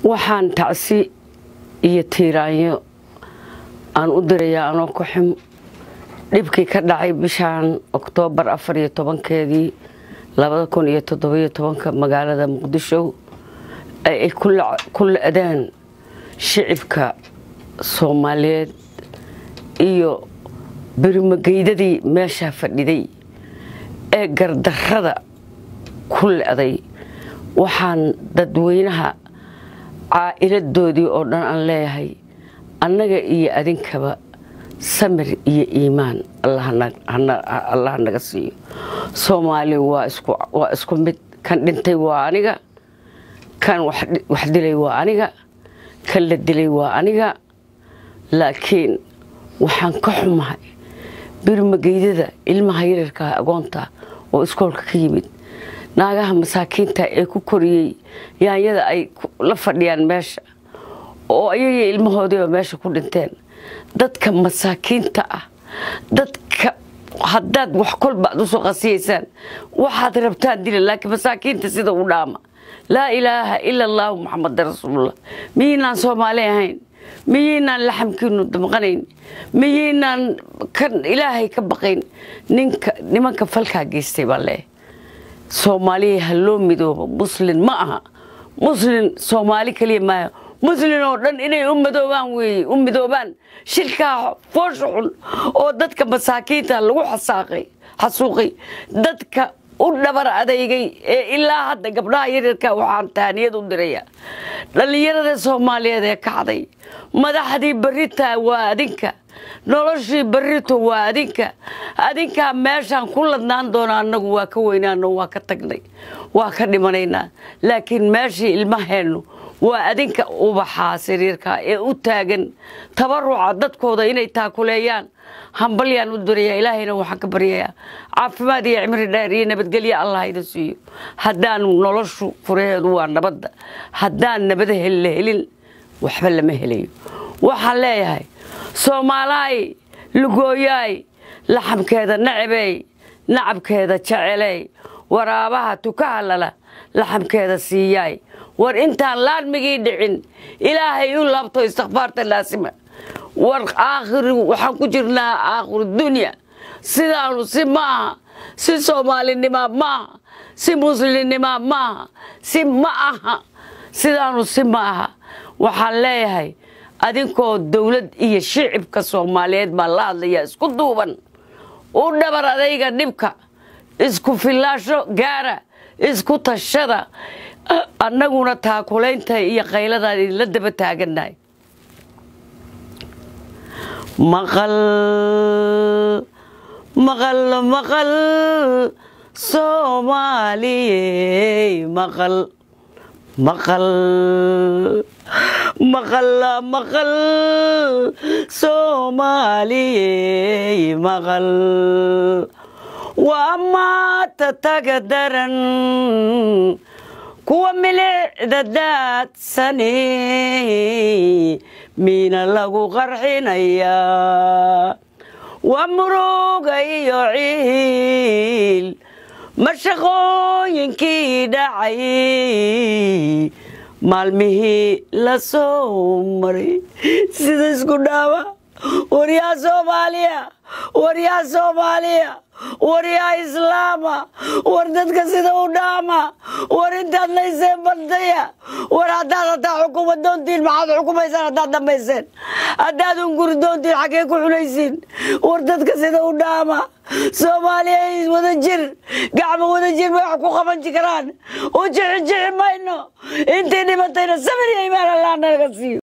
waxaan tacsi iyo tiiraanyo aan u dirayaa anoo ku xim dhibkii ka dhacay bishaan oktoobar afar iyo tobankeedii labada kun iyo toddobiyo tobanka magaalada muqdisho ay ku la-daan shicibka soomaaliyeed iyo birimageydadii meeshaa fadhiday ee gardarrada ku le-day waxaan dadweynaha caa'iladoodii oo dhan aan leeyahay annaga iyo adinkaba samir iyo iimaan allah naga siiyo soomaali waa isku mid kan dhintay waa aniga kan wax dilay waa aniga kan la dilay waa aniga laakiin waxaan ka xumahay birmageydada ilmaha yararkaa agoonta oo iskoolka ka yimid naagaha masaakiinta ee ku koriyey yaanyada ay la fadhiyaan meesha oo ayagii ilmahoodiiba meesha ku dhinteen dadka masaakiinta ah dadka haddaad wax kolba ad usoo qasiyaysaan waxaad rabtaan dila laakiin masaakiinta sida u dhaama laa ilaaha ila allaahu muxamada rasuulullah miyiinaan soomaali ahayn miyiinaan laxamkiinu damqanayn miyiinaan kan ilaahay ka baqayn ninka nimanka falkaa geystay baa leeyahay soomaaliya ha loo midoobo muslin ma aha muslin soomaali keliya maaha muslin oo dhan inay u midoobaan weeye u midoobaan shilkaa foosha xun oo dadka masaakiinta lagu xasaaqay xasuuqay dadka u dhabar adeygay ee ilaa hadda gabdhaha yaryarka waxaan tahaniyad u diraya dhallinyarada soomaaliyeed ee kacday madaxdii barita waa adinka noloshii barito waa adinka adinkaa meeshaan ku ladnaan doona annagu waa ka weynaano waa ka tagnay waa ka dhimanaynaa laakiin meeshii ilmaheennu waa adinka ubaxaa sariirka ee u taagan tabaruca dadkooda inay taakuleeyaan hambalyaan u dirayaa ilaahayna waxaan ka baryayaa caafimaad iyo cimri dheer iyo nabadgelyo allah ina siiyo haddaan noloshu furaheedu waa nabadda haddaan nabada la helin waxba lama helayo waxaan leeyahay soomaalaay lugooyaay laxamkeeda nacabey nacabkeeda jeceley waraabaha tukaha lala laxamkeeda siiyaay war intaan laarmigii dhicin ilaahay u laabto istikfaarta laasima war aakhiri waxaan ku jirnaa aakhiru dunya sidaanu si maaha si soomaalinima maaha si muslimnima maaha si ma aha sidaanu si ma aha waxaan leeyahay adinkoo dowlad iyo shicibka soomaaliyeed baa la hadlayaa isku duuban u dhabar adayga dhibka isku fillaasho gaara isku tashada annaguna taakulaynta iyo qayladaan idinla daba taagannahay maqal maqal maqal soomaaliyey maqal maqal maqal maqal soomaaliyey maqal waa maata taga daran kuwa milicda daadsani miina lagu qarxinayaa waa muruga iyo ciil mashaqooyinkii dhacay maalmihii la soo maray sida isku dhaawa waryaa soomaaliya waryaa soomaaliya waryaa islaama war dadka sida u dhaama war intaad layseen bardaya war haddaad hataa xukuma doontiin maxaad xukumaysaan haddaad dhammayseen haddaad unguri doontiin xaggee ku xunaysiin war dadka sida u dhaama soomaaliya wada jir gacmo wada jir bay wax ku qaban karaan u jixi jixi mayno intii dhimatayna samir iyo imaan allah naga siiyo